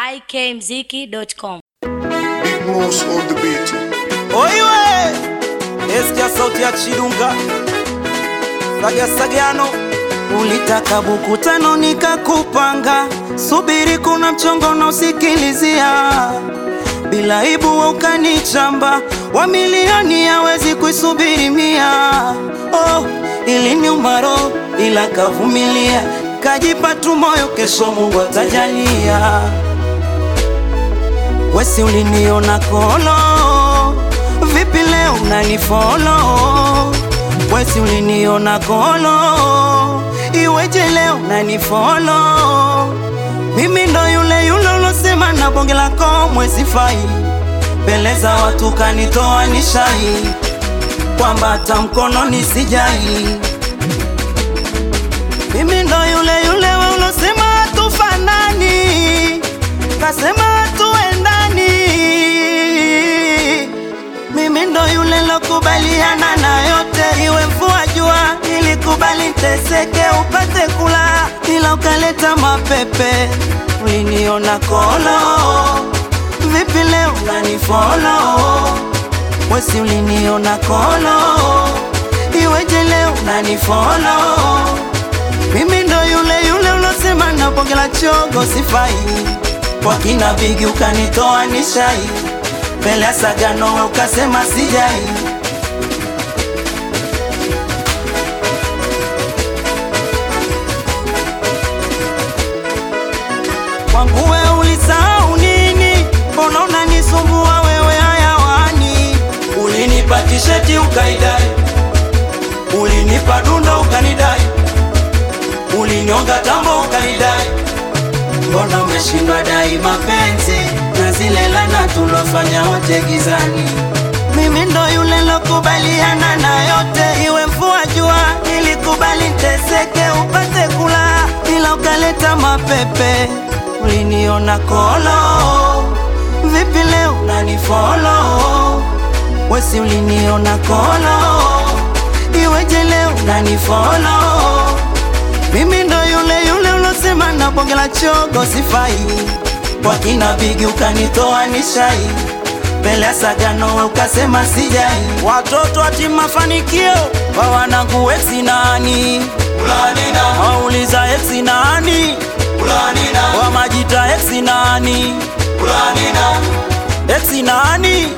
ikmziki.com. Big moves on the beat. oiwe esikia sauti ya chidunga sagasagano ulitaka buku tano nikakupanga subiri kuna mchongo na usikilizia bila ibu wa ukanichamba wa milioni hawezi kuisubiri mia oh, ili ni umaro ila kavumilia kajipa tu moyo kesho mungu atajalia wesi uliniona kolo vipi leo unanifolo wesi uliniona kolo iweje leo unanifolo mimi ndo yule yule ulosema na bonge lako mwezifai mbele za watu kanitoa nishai kwamba hata mkono nisijai mimi ndo yule yule we ulosema hatufanani kasema hatuendani mimi ndo yule lokubaliana na yote iwe mvua jua ilikubali teseke upate kula ila ukaleta mapepe uliniona kolo vipi leo unanifolo wesi uliniona kolo iweje leo unanifolo mimi ndo yule yule ulosema na bonge la chogo sifai kwa kina bigi ukanitoa nishai mbele ya sagano we ukasema sijai kwangu we ulisahau nini mbona unanisumbua wewe hayawani ulinipa tisheti ukaidai ulinipa dunda ukanidai ulinyonga tambo ukanidai mbona umeshindwa dai mapenzi na zile lana tulofanya wote gizani mimi ndo yule lokubaliana na yote iwe mvua jua ilikubali teseke upate kula ila ukaleta mapepe uliniona kolo vipi leo unanifolo wesi uliniona kolo iweje leo unanifolo mimi ndo yule yule ulosema na bonge la chogo sifai kwa kina bigi ukanitoa nishai mbele ya sagano we ukasema sijai watoto ati mafanikio wa wanangu eksi nani wauliza eksi nani wa majita eksi nani eksi nani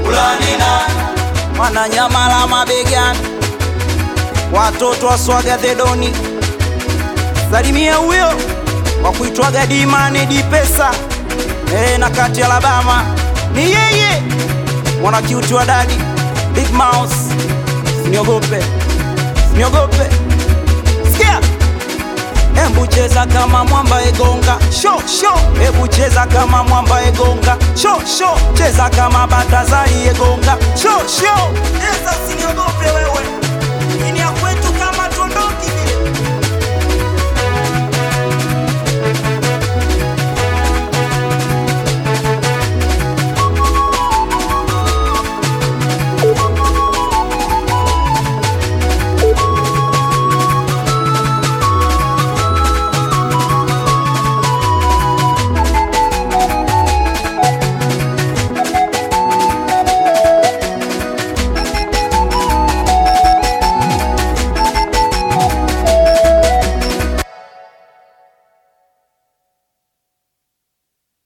wananyamala mabegani watoto waswaga dhedoni salimia huyo wa kuitwaga dimane dipesa e, na kati alabama ni yeye mwana kiuti wa dadi big mouse siniogope siniogope sikia Embu cheza kama mwamba egonga sho sho, ebu cheza kama mwamba egonga sho sho, cheza kama Batazari egonga sho sho, cheza usiniogope wewe